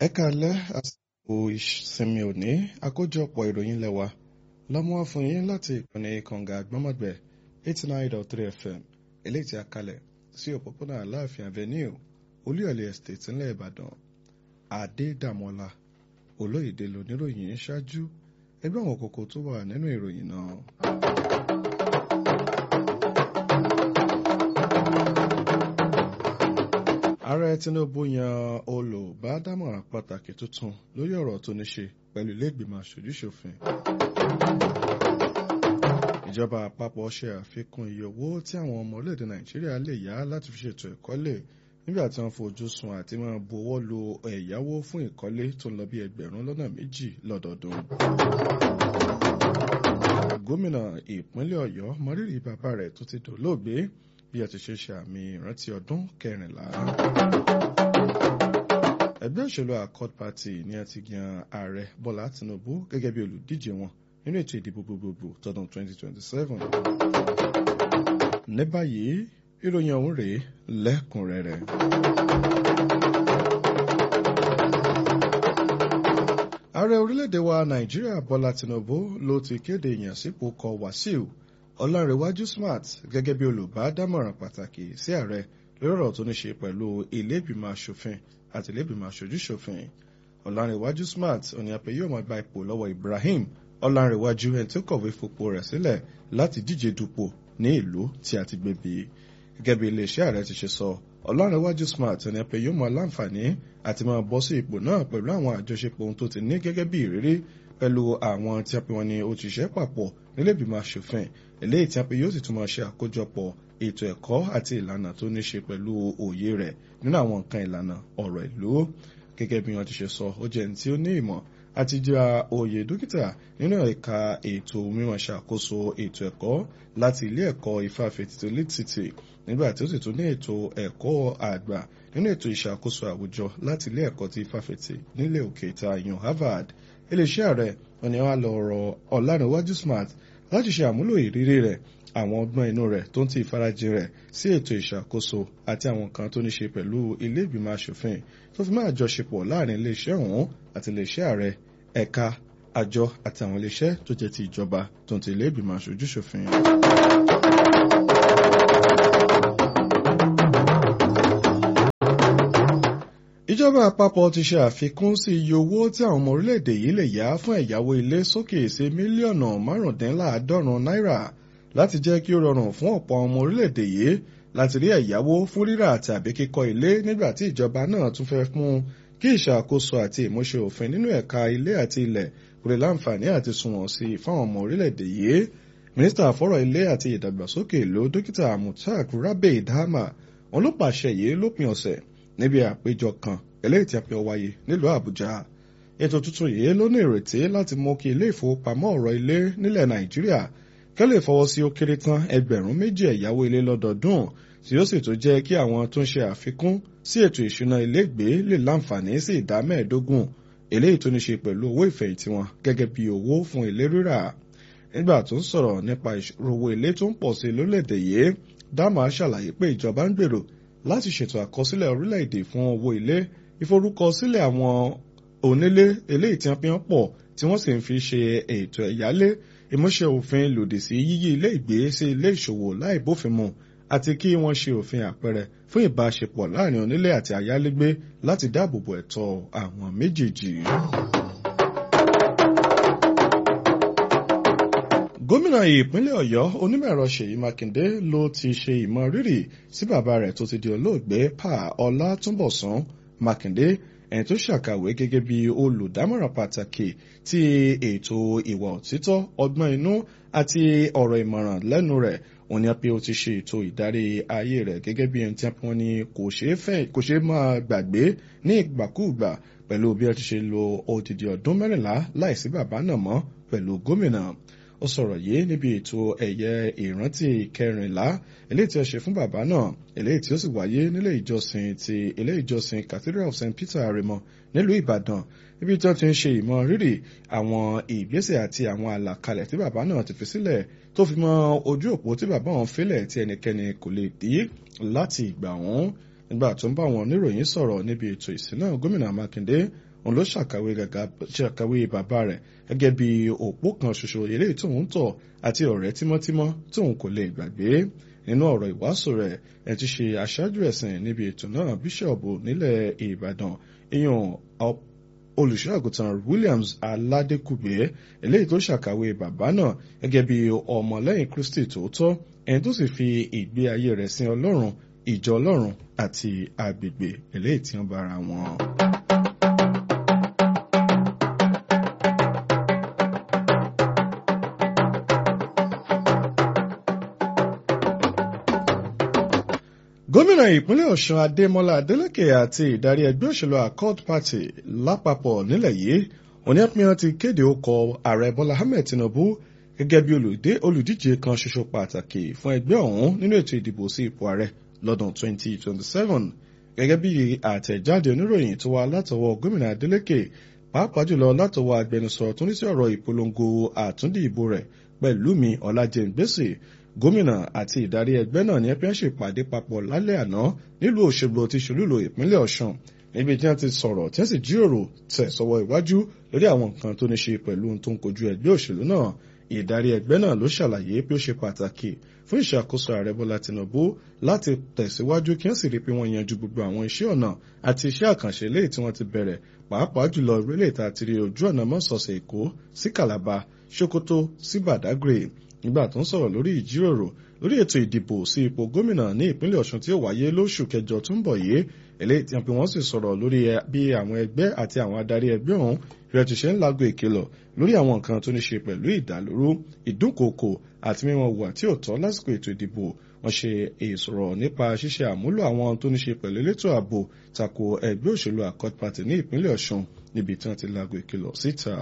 ẹ káalẹ́ àsìkò ìsinmi òní àkójọpọ̀ ìròyìn lẹ́wà lọ́mú wá fún yín láti ìkànnì kànga àgbọ́mọ̀gbẹ́ eighty nine dot three fm eléyìí tí a kalẹ̀ sí òpópónà aláàfin avenue olúyọ̀lé estate ńlẹ̀ ìbàdàn adédàmọ́lá olóyèdè lóníròyìn ṣáájú ẹgbẹ́ àwọn kókó tó wà nínú ìròyìn náà. ààrẹ tinubu yan olùbádámọ̀ràn pàtàkì tuntun lórí ọ̀rọ̀ tó ní ṣe pẹ̀lú ilé-ìgbìmọ̀ aṣojúṣòfin. ìjọba àpapọ̀ ṣe àfikún iye owó tí àwọn ọmọ orílẹ̀-èdè nàìjíríà lè yá láti fi ṣètò ìkọ́lé nígbà tí wọ́n fojú sun àti máa bu owó lu ẹ̀yáwó fún ìkọ́lé tó ń lọ bí ẹgbẹ̀rún lọ́nà méjì lọ́dọọdún. gómìnà ìpínlẹ̀ ọ̀yọ́ mọrírì bàbá rẹ̀ tó ti dolóògbé bí a ti ṣe ṣe àmì ìrántí ọdún kẹrìnlá. ẹgbẹ́ òṣèlú accord party ni a ti yan ààrẹ bọ́lá tinubu gẹ́gẹ́ bí olùdíje wọn nínú ètò ìdìbò gbogbogbò tọdún 2027. ní báyìí ìròyìn ọ̀hún rèé lẹ́kùnrẹ́rẹ́. ààrẹ orílẹ̀-èdè wa nàìjíríà bọ́lá tinubu ló ti kéde ìyànsípò kọ wàsíù ọlárẹ̀wájú smart gẹ́gẹ́ bí olùbádámọ̀ràn pàtàkì sí ààrẹ lórí ọ̀rọ̀ tó ní ṣe pẹ̀lú ilé-ìgbìmọ̀ asòfin àti ilé-ìgbìmọ̀ aṣojúṣòfin ọlárẹ̀wájú smart òní àpè yóò máa gba ipò lọ́wọ́ ibrahim ọlárẹ̀wájú ẹni tó kọ̀wé fipò rẹ̀ sílẹ̀ láti díje dupò ní ìlú tí a ti gbé bí gẹ́gẹ́ bí iléeṣẹ́ ààrẹ ti ṣe sọ ọlárẹ̀wájú smart òní àpè yóò máa láǹfààní àti máa bọ́ sí ipò náà pẹ̀lú àwọn àjọṣepọ̀ ohun tó ti ní gẹ́gẹ́ bí ìrírí pẹ̀lú àwọn tí a pè wọ́n ní òṣìṣẹ́ papọ̀ nílẹ̀bìmọ̀ asòfin eléyìí tí a pè yóò sì tún máa ṣe àkójọpọ̀ ètò ẹ̀kọ́ àti ìlànà tó ní ṣe pẹ̀lú òye rẹ̀ nínú àwọn nǹkan ìlànà ọ̀rọ̀ ìlú gẹ́gẹ́ bí wọ́n ti ṣe sọ ó jẹ́ ní tí ó ní ìmọ̀ àti gba oyè dókítà nínú ẹ̀ka ètò mímọ̀ ṣàkóso ètò ẹ̀kọ́ láti ilé ẹ̀kọ́ ifáfitì tó lítìtì nígbà tí ó sì tún ní ètò ẹ̀kọ́ àgbà nínú ètò ìṣàkóso àwùjọ láti ilé ẹ̀kọ́ ti ifáfitì nílẹ̀ òkè ìta yan harvard iléeṣẹ́ ààrẹ wọn ni wọ́n á lọ rọ ọ̀lànàwájú smart láti ṣe àmúlò ìrírí rẹ̀ àwọn ọgbọ́n inú rẹ̀ tó ń ti ìfarajìn rẹ̀ sí ètò ìṣàkóso àti àwọn kan tó ní ṣe pẹ̀lú ilé ìgbìmọ̀ asòfin tó fi máa jọṣepọ̀ láàrin iléeṣẹ́ ọ̀hún àti iléeṣẹ́ ààrẹ ẹ̀ka àjọ àti àwọn iléeṣẹ́ tó jẹ́ ti ìjọba tó ń ti ilé ìgbìmọ̀ aṣojúṣòfin. ìjọba àpapọ̀ ti ṣe àfikún sí iye owó tí àwọn ọmọ orílẹ̀-èdè yìí lè yá fún ẹ̀yáwó ilé sókè sí mílíọ̀nù márùndínláàádọ́rùn náírà láti jẹ́ kí ó rọrùn fún ọ̀pọ̀ ọmọ orílẹ̀-èdè yìí láti rí ẹ̀yáwó fún rírà tàbí kíkọ́ ilé nígbà tí ìjọba náà tún fẹ́ fún kí ìṣàkóso àti ìmúṣẹ òfin nínú ẹ̀ka ilé àti ilẹ̀ kò lè láǹfààní àti sunwọ̀n sí i fáwọn ọmọ orílẹ̀-èdè yìí mínísítà fọ́rọ̀ ilé àti ìdàgbàsókè ìlú dókítà mutak rabe dama wọn ló pàṣẹ yìí lópin ọ̀sẹ̀ níbi àpéjọ kan eléyìí tí a pè wáyé nílùú àbújá ètò tuntun yìí ló ní ìrètí láti mú kí ilé ìfowópamọ́ ọ̀rọ̀ ilé nílẹ̀ nàìjíríà kẹ́ lè fọwọ́ sí ó kéré tán ẹgbẹ̀rún méjì ẹ̀yáwó ilé lọ́dọọdún tí ó sì tún jẹ́ kí àwọn tó ń ṣe àfikún sí ètò ìṣúná ilégbé lè láǹfààní sí ìdá mẹ́ẹ̀ẹ́dógún eléyìí tó ní ṣe pẹ̀lú owó ìfẹ̀yìntì wọn gẹ́gẹ́ bí owó fún ilé rírà nígbà tó ń sọ̀rọ̀ nípa ìṣòro owó ilé tó ń pọ̀ sí lórílẹ̀‐èdè yìí dáàmà ṣàlàyé pé ìjọba ń gbèrò láti ṣètò àkọsílẹ̀ orílẹ̀-èdè fún owó ilé ìforúkọsílẹ̀ àwọn onílé eléyìí tí wọ́n fi hàn pọ̀ tí wọ́n sì ń fi ṣe ètò ẹ̀yálé ìmúṣẹ òfin lòdì sí yíyí ilé ìgbé sí ilé ìṣòwò láì bófin mu àti kí wọ́n ṣe òfin àpẹẹrẹ fún ìbáṣepọ̀ láàrin onílé àti ayálégbé láti dáàbòbò ẹ̀tọ́ àwọn méjèèjì. gómìnà ìpínlẹ̀ ọ̀yọ́ onímọ̀-ẹ̀rọ ṣèyí mákindé ló ti ṣe ìmọ̀ rírì sí bàbá rẹ̀ tó ti di olóògbé pa ọlátúnbọ̀sún mákindé ẹni tó ṣàkàwé gẹ́gẹ́ bí olùdámọ̀ràn pàtàkì tí ètò ìwà òtítọ́ ọgbọ́n inú àti ọ̀rọ̀ ìmọ̀ràn lẹ́nu rẹ̀ òun ni a pé ó ti ṣe ètò ìdarí ayé rẹ̀ gẹ́gẹ́ bí ẹni tí wọ́n ní kò ṣeé máa gbàgbé ní ìgbàkúùgbà pẹ̀lú bí ó ti ṣe lo odidi ọdún mẹ́rìnlá láìsí bàbá náà mọ́ pẹ̀lú gómìnà ó sọ̀rọ̀ yìí níbi ètò ẹ̀yẹ ìrántí kẹrìnlá eléyìí tí ó ṣe fún bàbá náà eléyìí tí ó sì wáyé nílé ìjọsìn ti ilé ìjọsìn cathedral of st peter aremo nílùú ìbàdàn níbi tí wọ́n ti ń ṣe ìmọ̀ rírì àwọn ìgbésẹ̀ àti àwọn àlàkalẹ̀ tí bàbá náà ti fi sílẹ̀ tó fi mọ ojú òpó tí bàbá wọn fílẹ̀ tí ẹnikẹ́ni kò lè dí láti ìgbà wọn nígbà tó ń bá àwọn oníròyìn sọ̀rọ̀ níbi ètò ìsìn náà gómìnà mákindé òun ló ṣàkàwé bàbá rẹ̀ gẹ́gẹ́ bí òpó kan ṣoṣo eléyìí tóun tọ̀ àti ọ̀rẹ́ tímọ́tímọ́ tóun kò lè gbàgbé nínú ọ̀rọ̀ ìwàásù rẹ̀ ẹ̀ ti ṣe aṣáájú ẹ̀sìn níbi ètò náà bíṣọ̀bù nílẹ̀ ìbàdàn ìyàn olùṣọ́àgùtàn williams aládékùgbé eléyìí tó ṣàkàwé bàbá náà gẹ́gẹ́ bí ọmọlẹ́yìn kristi tòótọ́ ẹni tó sì fi ìgbé ayé rẹ̀ sin ọlọ́run ìjọ ọlọ́run àti agbègbè eléyìí tí wọ́n bára wọn. gómìnà ìpínlẹ̀ ọ̀ṣun adémọlá adélèké àti ìdarí ẹgbẹ́ òṣèlú accord party lápapọ̀ nílẹ̀ yìí oníyàpínyàn ti kéde okọ̀ ààrẹ bọ́lá ahmed tinubu gẹ́gẹ́ bí olùdíje kan ṣoṣo pàtàkì fún ẹgbẹ́ ọ̀hún nínú ètò ìdìbò sí ipò ààrẹ lọ́dún 2027 gẹ́gẹ́ bí àtẹ̀jáde oníròyìn tó wá látọwọ́ gómìnà adélèké pàápàá jùlọ látọwọ́ agbẹnusọ tó ní sí ọ̀rọ̀ ìpolongo àtúndì ìbò rẹ̀ pẹ̀lúmi ọlájẹ́ngbèsè gómìnà àti ìdarí ẹgbẹ́ náà ní ẹgbẹ́ ṣèpàdé papọ̀ lálẹ́ àná nílùú òṣèlú ti ṣolúlò ìpínlẹ̀ ọ̀ṣun níbi tí wọ́n ti sọ̀rọ̀ tí wọ́n sì jíròrò tẹ̀ sọ́wọ́ iwájú lórí àwọn nǹkan tó ní ṣe pẹ̀lú ohun tó ń kojú ẹgbẹ́ òṣèlú náà ìdarí ẹgbẹ́ náà ló ṣàlàyé pé ó ṣe pàtàkì fún ìṣàkóso ààrẹ bọ́lá tinubu láti tẹ̀síwájú kí wọ́n sì rí pé wọ́n yanjú gbogbo àwọn iṣẹ́ ọ̀nà àti iṣẹ́ àkànṣe léyìí tí wọ́n ti bẹ̀rẹ̀ pàápàá jùlọ ìrẹ́lẹ̀ ìta àti rí ojú ọ̀nà mọ́sọ̀ọ̀sẹ̀ èkó sí kàlàbà sokoto sí badagry nígbà tó ń sọ̀rọ̀ lórí ìjíròrò lórí ètò ìdìbò sí ipò gómìnà ní ìpínlẹ̀ ọ̀ṣun tí ó wáyé lóṣù kẹjọ tó ń bọ̀ yìí eléyìí tí wọ́n sì sọ̀rọ̀ lórí bí àwọn ẹgbẹ́ àti àwọn adarí ẹgbẹ́ ọ̀hún rẹ̀ ti ṣe ń lago ìkìlọ̀ lórí àwọn nǹkan tó ní ṣe pẹ̀lú ìdálóró ìdúnkòkò àti mímọ wà tí ò tọ́ lásìkò ètò ìdìbò wọ́n ṣe ìsọ̀rọ̀ nípa ṣíṣe àmúlò àwọn tó ní ṣe pẹ̀lú elétò ààbò tako ẹgbẹ́ òṣèlú accord party ní ìpínlẹ̀ ọ̀ṣun níbi tí wọ́n ti lago ìkìlọ̀ síta.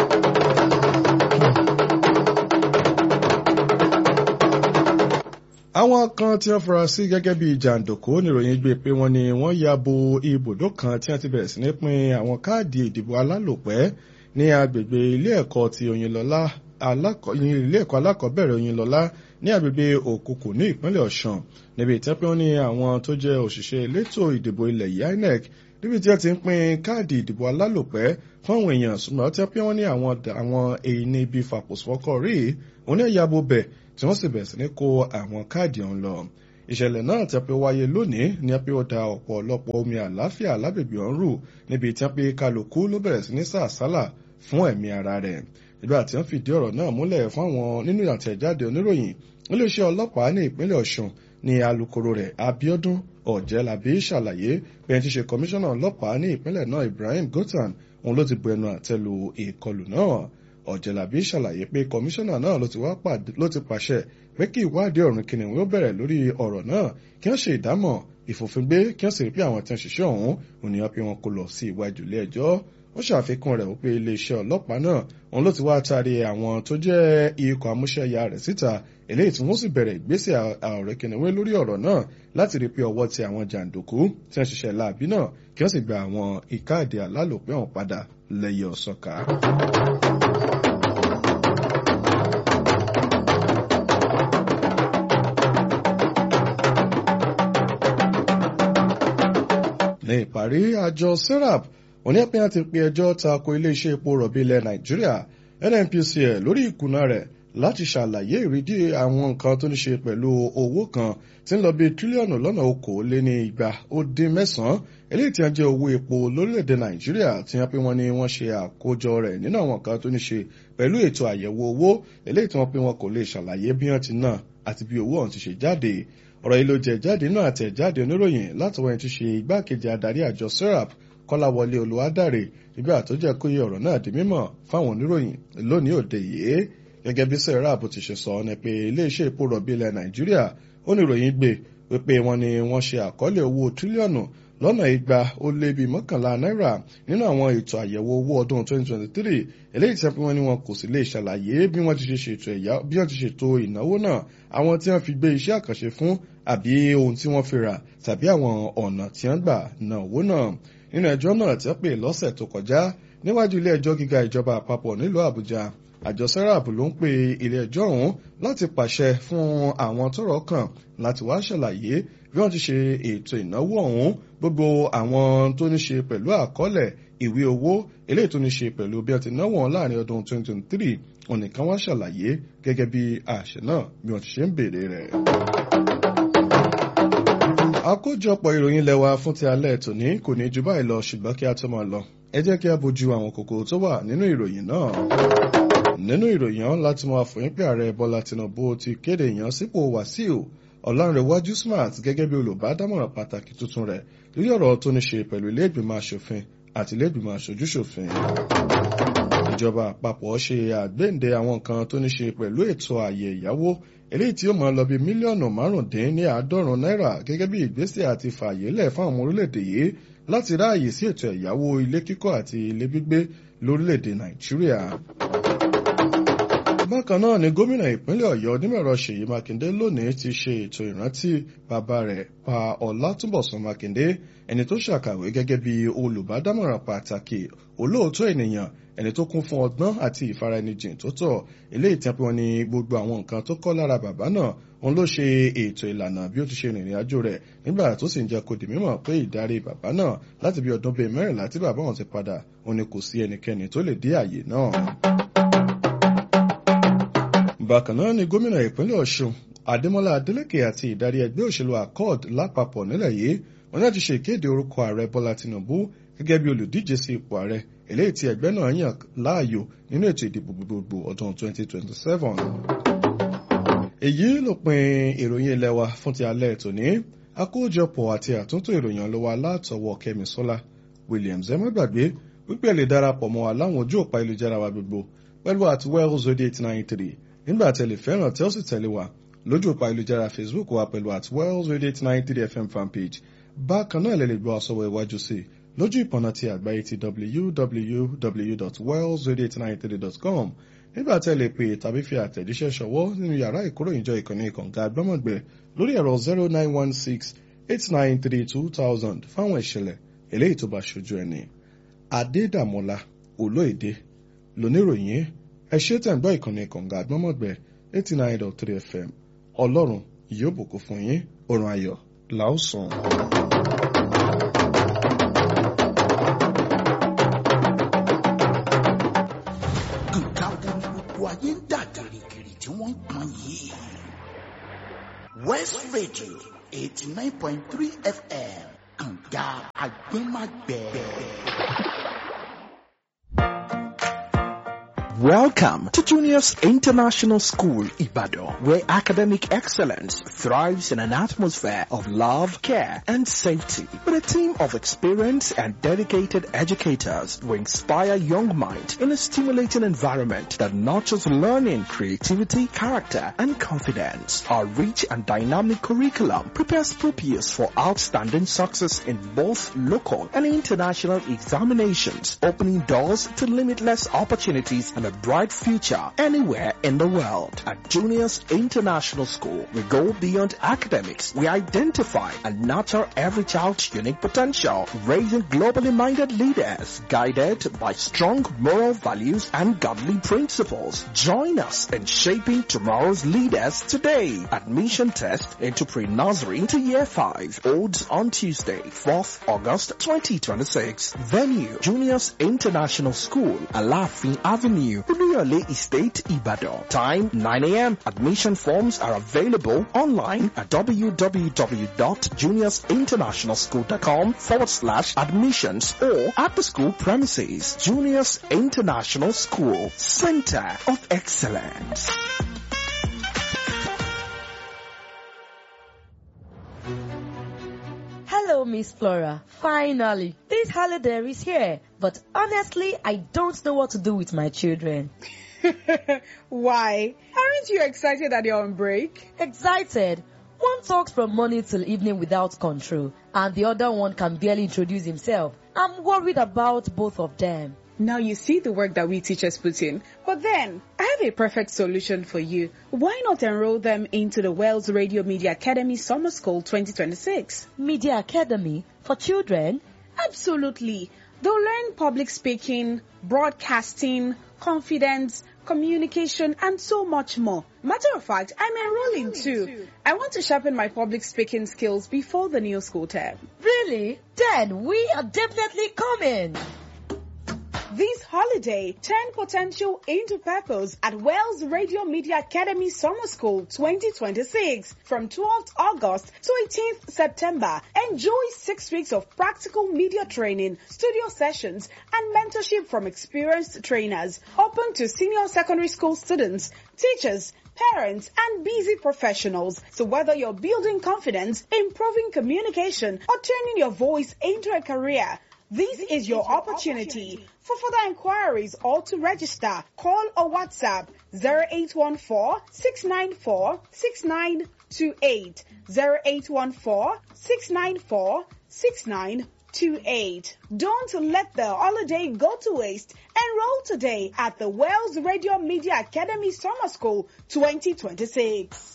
àwọn kan tí wọ́n fura sí gẹ́gẹ́ bí jàǹdùkú níròyìn gbé pé wọ́n ní wọ́n ya bo ibùdó kan tí wọ́n ti bẹ̀rẹ̀ sí ní pín àwọn káàdì ìdìbò alálòpẹ́ ní agbègbè ilé ẹ̀kọ́ ti Oyinlọ́lá ilé ẹ̀kọ́ alákọ̀ọ́bẹ̀rẹ̀ Oyinlọ́lá ní agbègbè Òkùkù ní ìpínlẹ̀ Ọ̀ṣun níbi tí wọ́n ní àwọn tó jẹ́ òṣìṣẹ́ elétò ìdìbò ilẹ̀ yìí INEC níbi tí wọ́n ti ń pín káàdì ìdìbò alálòpẹ́ fún àwọn èèyàn ṣùgbọ́n tí wọ́n ní àwọn èyí ibi fàpòsífọ́kọ̀ rí òun ní ẹ̀yà bo bẹ̀ tí wọ́n sì bẹ̀rẹ̀ sí ní kó àwọn káàdì ọ̀hún lọ. ìṣẹ̀lẹ̀ náà tí a pé wáyé lónìí ní a pé ó da ọ̀pọ̀lọpọ̀ omi àláfíà lágbègbè ọ̀hún rù níbi tí a pé kálukú ló bẹ̀rẹ̀ sí ní sàásálà fún ẹ̀mí ara rẹ̀. nígbà tí wọ́n fìdí ọ̀rọ̀ náà múlẹ̀ fún àwọn nínú àtẹ̀jáde oníròyìn iléeṣẹ́ ọlọ́pàá ní ìpínlẹ̀ Ọ̀ṣun ní alukoro rẹ̀ Abíọ́dún Ọ̀jẹ́lábí ṣàlàyé pé ẹni tí ṣe kọmíṣánná ọlọ́pàá ní ìpínlẹ̀ náà Ibrahim Gotan òun ló ti bu ẹnu àtẹ́lu ìkọlù náà ọ̀jẹ̀lábí ṣàlàyé pé kọmíṣánná náà ló ti pàṣẹ pé kí ìwádìí ọ̀run kìnìún ó bẹ̀rẹ̀ lórí ọ̀rọ̀ náà kí wọ́n ṣe ìdámọ̀ ìfòfingbé kí wọ́n sì rí pé àwọn tí wọ́n ṣiṣẹ́ ọ̀hún ònìyàn pé wọn kò lọ sí iwájú ilé ẹjọ́ ó ṣàfikún rẹ̀ wípé iléeṣẹ́ ọlọ́pàá náà òun ló ti wá taari àwọn tó jẹ́ ikọ̀ amúṣẹ́yà rẹ̀ síta eléyìí tí wọ́n sì bẹ̀rẹ̀ ìgbésẹ̀ ọ̀rẹ́ kìnìún lórí ọ̀rọ̀ náà láti rí pé ọwọ́ ti àwọn jàǹdùkú tí wọ́n ṣiṣẹ́ láàbí náà kí wọ́n sì gba àwọn ìkáàdì alálòpẹ́ ọ̀hún padà lẹ́yẹ ọ̀sọ́ka. ní ìparí àjọ serap oníyàpínyà ti pe ẹjọ́ tako iléeṣẹ́ epo rọ̀bì ilẹ̀ nàìjíríà nnpcl lórí ìkùnà rẹ̀ láti ṣàlàyé ìrídí àwọn nǹkan tó ní ṣe pẹ̀lú owó kan tí ń lọ bí tírílíọ̀nù lọ́nà okòólé ní igba ó dín mẹ́sàn-án eléyìí tí wọ́n jẹ́ owó epo lórílẹ̀‐èdè nàìjíríà tí wọ́n pé wọ́n ní wọ́n ṣe àkójọ rẹ̀ nínú àwọn nǹkan tó ní ṣe pẹ̀lú ètò àyẹ̀wò owó eléyìí tí wọ́n pé wọn kò lè ṣàlàyé bí wọ́n ti ná àti bí owó ọ̀hún ti ṣe jáde ọ̀rọ̀ yìí ló jẹ́ jáde náà àtẹ̀jáde oníròyìn látọwọ́ ẹni tí ṣe igbákejì adarí àjọ serap kọ́láwọlé olùwádàrè nígbà tó jẹ́ kó yẹ ọ̀rọ̀ náà di mímọ̀ fáwọn oníròyìn lónìí òde yìí gẹ́gẹ́ bí serap ti ṣe sọ ni pé iléeṣẹ́ epo rọ̀bì ilẹ̀ nàìjíríà ó ní ìròyìn gbé wípé wọ́n ní wọ́n ṣe àkọọ́lẹ̀ owó tírílíọ̀nù lọ́nà igba ó lé bíi mọ́kànlá náírà nínú àwọn ètò àyẹ̀wò owó ọdún 2023 eléyìí tí wọ́n ní wọn kò sì lè ṣàlàyé bí wọ́n ti ṣe ṣètò ẹ̀yà bí wọ́n ti ṣètò ìnáwó náà àwọn tí wọ́n fi gbé iṣẹ́ àkànṣe fún àbí ohun tí wọ́n fi rà tàbí àwọn ọ̀nà tí wọ́n gbà ná owó náà nínú ẹjọ́ náà tí wọ́n pè lọ́sẹ̀ tó kọjá níwájú ilé ẹjọ́ gíga ìjọba àpapọ̀ nílùú àbújá àjọ serap ló ń pe ilé ẹjọ́ ọ̀hún láti pàṣẹ fún àwọn tọ́rọ̀ kàn láti wá ṣàlàyé bí wọ́n ti ṣe ètò ìnáwó ọ̀hún gbogbo àwọn tó ní ṣe pẹ̀lú àkọọ́lẹ̀ ìwé owó eléyìí tó ní ṣe pẹ̀lú bí wọ́n ti náwó wọn láàrin ọdún 2023 ònìkan wá ṣàlàyé gẹ́gẹ́ bí àṣẹ náà bí wọ́n ti ṣe ń béèrè rẹ̀. àkójọpọ̀ ìròyìn lẹ́wà fún ti alẹ́ tòní kò ní ju báyìí lọ ṣùgbọ́n kí a tó máa lọ ẹ jẹ́ kí a bójú àwọn kòkó tó wà nínú ìròyìn náà nínú ìròyìn ọ̀hún láti máa fòyín pé ààrẹ bọ́lá tinubu ti kéde ìyànsípò wàsíù ọ̀làǹrẹ̀wájú smart gẹ́gẹ́ bí olùbádámọ̀ràn pàtàkì tuntun rẹ̀ lórí ọ̀rọ̀ tó ní ṣe pẹ̀lú ilé ìgbìmọ̀ asòfin àti ilé ìgbìmọ̀ aṣojúṣòfin. ìjọba àpapọ̀ ṣe àgbéǹde àwọn nǹkan tó ní ṣe pẹ̀lú ètò ààyè ìyáwó eléyìí tí ó máa lọ bí mílíọ̀nù márùndín ní àádọ́rùn náírà gẹ́gẹ́ bí ìgbésẹ̀ àti fààyè lẹ̀ fún àwọn orílẹ̀-èdè yìí láti ráàyè sí ètò ẹ̀yáwó ilé kíkọ́ àti ilé gbígbé lórílẹ̀-èdè nàìjíríà bákan náà ni gómìnà ìpínlẹ̀ ọ̀yọ́ onímọ̀ẹ̀rọ ṣèyí mákindé lónìí ti ṣe ètò ìrántí bàbá rẹ̀ pa ọlátúnbọ̀sún mákindé ẹni tó ṣàkàwé gẹ́gẹ́ bí olùbádámọ̀ràn pàtàkì olóòótọ́ ènìyàn ẹni tó kún fún ọgbọ́n àti ìfaraẹnijìn tó tọ́ eléyìí tí wọ́n ní gbogbo àwọn nǹkan tó kọ́ lára bàbá náà òun ló ṣe ètò ìlànà bí ó ti ṣe rìnrìn àjò rẹ̀ nígbà tó sì ń jẹ́ kó di mímọ̀ pé ìdarí bàbá náà láti bí ọdún bíi mẹ́rìnlá tí bàbá wọn ti padà òun ni kò sí ẹnikẹ́ni tó lè dé àyè náà bákan náà ni gómìnà ìpínlẹ̀ ọ̀ṣun adémọlá adélèké àti ìdarí ẹgbẹ́ òṣèlú accord lápapọ̀ nílẹ̀ yìí wọn láti ṣe ìkéde orúkọ ààrẹ bọ́lá tinubu gẹ́gẹ́ bí olùdíje sí ipò ààrẹ eléyìí tí ẹgbẹ́ náà yàn láàyò nínú ètò ìdìbò gbogbogbò ọdún 2027. èyí ló pin ìròyìn ilé wa fún ti alẹ́ tòní àkójọpọ̀ àti àtúntò ìròyìn ló wà látọwọ́ kẹ́mi sọ́lá williams ẹ má gbàgbé wípé ẹ lè darapọ̀ mọ́ wa láwọn ojú òpá ìlújára wa gbogbo pẹ̀lú àti wells radio eight nine three nígbà tẹ̀lé fẹ́ràn tí ó sì tẹ̀lé wa lójú òpá ìlújára facebook wa pẹ̀lú at wells radio eight nine three fm fanpage bákan náà lè lè gbọ́ àsọwọ́ iwájú sí i lójú ìpọ̀nà ti àgbáyé ti www.wells radio893.com nígbà tẹ́ lè pè tàbí fi àtẹ̀jíṣẹ́ ṣọwọ́ nínú yàrá ìkóròyìnjọ ìkànnì ìkànga àgbọ́mọ̀gbẹ́ lórí ẹ̀rọ zero nine one six eight nine three two thousand fáwọn ìṣẹ̀lẹ̀ eléyìí tó bá ṣojú ẹni. adédàmọ́lá olóèdè lóníròyìn ẹ ṣé tẹ̀ ń gbọ́ ìkànnì ìkànga àgbọ́mọ̀gbẹ́ eighty nine dot three fm ọlọ́run yóò bùkún fún yín oorun ayọ̀ làásùn. nǹkan wo ni gbogbo ayé ń dà gìrìgìrì tí wọ́n ń pọn yìí. west radio eighty nine point three fm kànga àgbẹ̀màgbẹ̀. Welcome to Junior's International School, Ibadan, where academic excellence thrives in an atmosphere of love, care, and safety. With a team of experienced and dedicated educators who inspire young minds in a stimulating environment that nurtures learning, creativity, character, and confidence. Our rich and dynamic curriculum prepares pupils for outstanding success in both local and international examinations, opening doors to limitless opportunities and a bright future anywhere in the world. At Juniors International School, we go beyond academics. We identify and nurture every child's unique potential, raising globally minded leaders guided by strong moral values and godly principles. Join us in shaping tomorrow's leaders today. Admission test into pre-nursery to year 5 holds on Tuesday, 4th August 2026. Venue, Juniors International School, Alafin Avenue, Uluyole Estate, Ibadan. Time 9 a.m. Admission forms are available online at www.juniorsinternationalschool.com forward slash admissions or at the school premises. Juniors International School, Center of Excellence. Hello, Miss Flora. Finally, this holiday is here. But honestly, I don't know what to do with my children. Why? Aren't you excited that you're on break? Excited. One talks from morning till evening without control, and the other one can barely introduce himself. I'm worried about both of them. Now you see the work that we teachers put in. But then, I have a perfect solution for you. Why not enroll them into the Wells Radio Media Academy Summer School 2026? Media Academy for children? Absolutely. They'll learn public speaking, broadcasting, confidence, communication, and so much more. Matter of fact, I'm enrolling too. I want to sharpen my public speaking skills before the new school term. Really? Then we are definitely coming. This holiday, turn potential into purpose at Wells Radio Media Academy Summer School 2026 from 12th August to 18th September. Enjoy six weeks of practical media training, studio sessions, and mentorship from experienced trainers. Open to senior secondary school students, teachers, parents, and busy professionals. So whether you're building confidence, improving communication, or turning your voice into a career, this is your opportunity. For further inquiries or to register, call or WhatsApp 0814-694-6928, 0814-694-6928. Don't let the holiday go to waste. Enroll today at the Wells Radio Media Academy Summer School 2026.